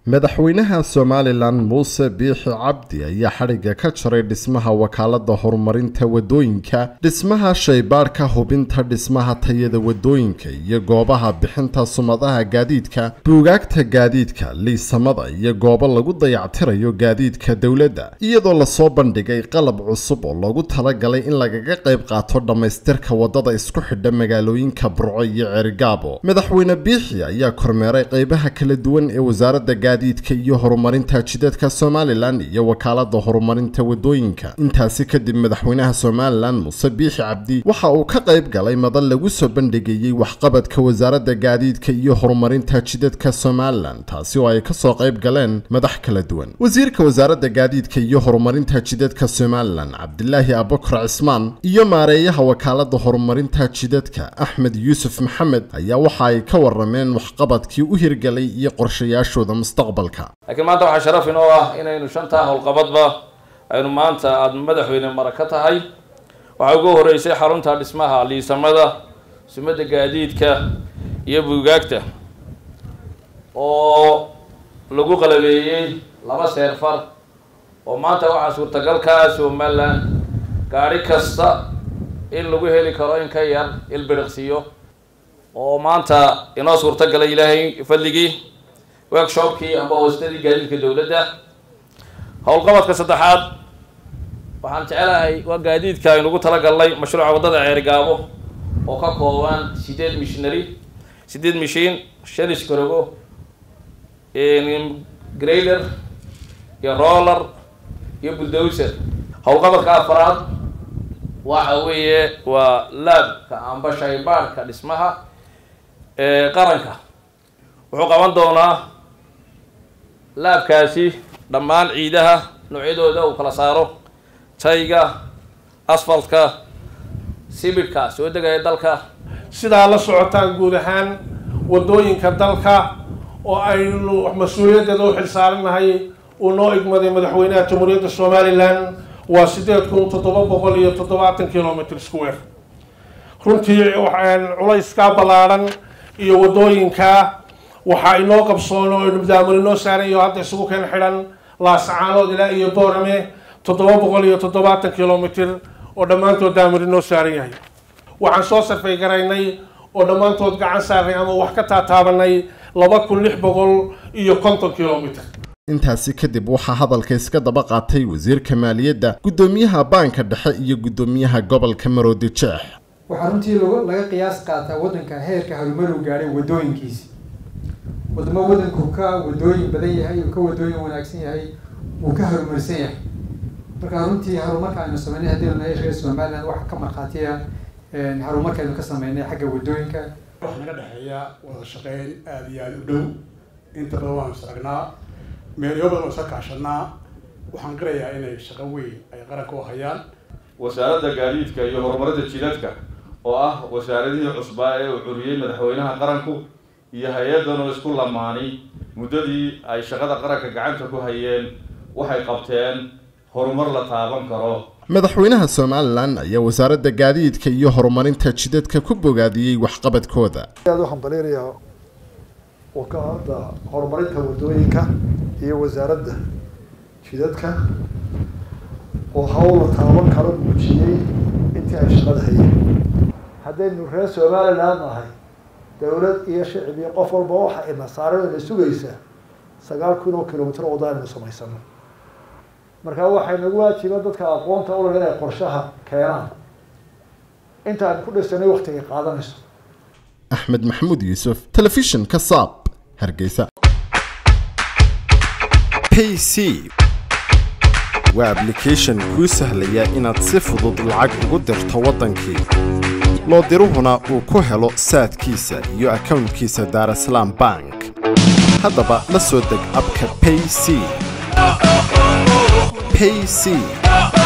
madaxweynaha somalilan muuse biixi cabdi ayaa xadhigga ka jaray dhismaha wakaalada horumarinta wadooyinka dhismaha shaybaadhka hubinta dhismaha tayada wadooyinka iyo goobaha bixinta sumadaha gaadiidka buugaagta gaadiidka liisamada iyo goobo lagu dayactirayo gaadiidka dowladda iyadoo lasoo bandhigay qalab cusub oo loogu talagalay in lagaga qayb qaato dhammaystirka wadada isku xidha magaalooyinka burco iyo ceerigaabo madaxweyne biixi ayaa kormeeray qaybaha kala duwan ee wasaaradda gaadiidka iyo horumarinta jidadka somalilan iyo wakaalada horumarinta wadooyinka intaasi kadib madaxweynaha somalilan muuse biixi cabdi waxa uu ka qayb galay madal lagu soo bandhigayey waxqabadka wasaaradda gaadiidka iyo horumarinta jidadka somalilan taasi oo ay kasoo qayb galeen madax kala duwan wasiirka wasaaradda gaadiidka iyo horumarinta jidadka somalilan cabdilaahi abukar cismaan iyo maareeyaha wakaalada horumarinta jidadka axmed yuusuf maxamed ayaa waxa ay ka warameen waxqabadkii u hirgalay iyo qorshayaashooda mustaqbalka laakiin maanta waxaa sharaf inoo ah inaynu shantaa howlqabadba aynu maanta aada madaxweyne mara ka tahay waxaa ugu horeysay xarunta dhismaha liisamada sumadda gaadiidka iyo buugaagta oo lagu qalabeeyey laba seerfar oo maanta waxaa suurtagal ka ah somalilan gaadhi kasta in lagu heli karo in ka yar ilbiriqsiyo oo maanta inoo suurtagalay ilaahay fadligii workshopkii amba hoostadii gaadiidka dowladda howlqabadka saddexaad waxaan jecelahay waa gaadiidka aynugu talagalnay mashruuca waddada ceerigaabo oo ka kooban sideed missionary sideed mishiin shan iskarogo grailer iyo roller iyo bulldozer howlqabadka afaraad waxa weeye waa laabka amba shaybaadhka dhismaha qaranka wuxuu qaban doonaa laabkaasi dhammaan ciidaha noocyadooda uu kala saaro tayga asfaltka sibidhka soo degaya dalka sidaa la socotaan guud ahaan wadooyinka dalka oo aynu mas-uuliyaddeeda u xilsaaranahay uu noo igmaday madaxweynaha jamhuuriyadda somalilan waa sideed kun toddoba boqol iyo toddobaatan kilomitr square runtii culayskaa ballaadhan iyo wadooyinka waxaa inoo qabsoon oo daamul inoo saaran iyo hadda isugu keen xidhan laasacaanood ilaa iyo boorame toddoba boqol iyo toddobaatan kilomitr oo dhammaantood daamul inoo saaran yahay waxaan soo sarfay garaynay oo dhammaantood gacan saarnay ama wax ka taataabanay laba kun lix boqol iyo konton kilomitr intaasi kadib waxaa hadalka iska daba qaatay wasiirka maaliyadda guddoomiyaha baanka dhexe iyo guddoomiyaha gobolka maroodi jeex waxaa runtii laga qiyaas qaataa waddanka heerka horumaru gaadhay wadooyinkiisi wadamo waddanku ka wadooyin badan yahay uu ka wadooyin wanaagsan yahay wuu ka horumarsan yahay marka runtii horumarka aynu sameynay haddii nahay reer somaliland waxa ka markhaatiya horumarka aynu ka sameynay xagga wadooyinka waxaa naga dhexeeya wada shaqeyn aada iyo aada u dhow inta badan waanu isragnaa meelyo badan oo isa kaashanaa waxaan qirayaa inay shaqo weyn ay qaranka u hayaan wasaaradda gaadiidka iyo horumarinta jidadka oo ah wasaaradihii cusbaa ee uu curiyey madaxweynaha qaranku iyo hay-addan oo isku lamaani muddadii ay shaqada qaranka gacanta ku hayeen waxay qabteen horumar la taaban karo madaxweynaha somalilan ayaa wasaaradda gaadiidka iyo horumarinta jidadka ku bogaadiyey waxqabadkooda aad waxaan baleynayaa wakaalada horumarinta wadooyinka iyo wasaaradda jidadka oo hawla taaban kala muujiyey intii ay shaqada hayeen haddaynu reer somaliland nahay dowlad iyo shicib iyo qof walba waxa ina saaran ina sugaysaa sagaal kun oo kilomitr wada aynu samaysano marka waxay nagu waajiba dadka aqoonta ulag inay qorshaha keenaan inta aan ku dhisanay waktigay qaadanayso axmed maxamuud yuusuf telefishinka saab hargeysa payc waa ablication kuu sahlaya inaad si fudud lacag ugu dirto waddankii loo diruhuna uu ku helo saadkiisa iyo akownkiisa daarasalaam bank haddaba la soo deg abka payc payc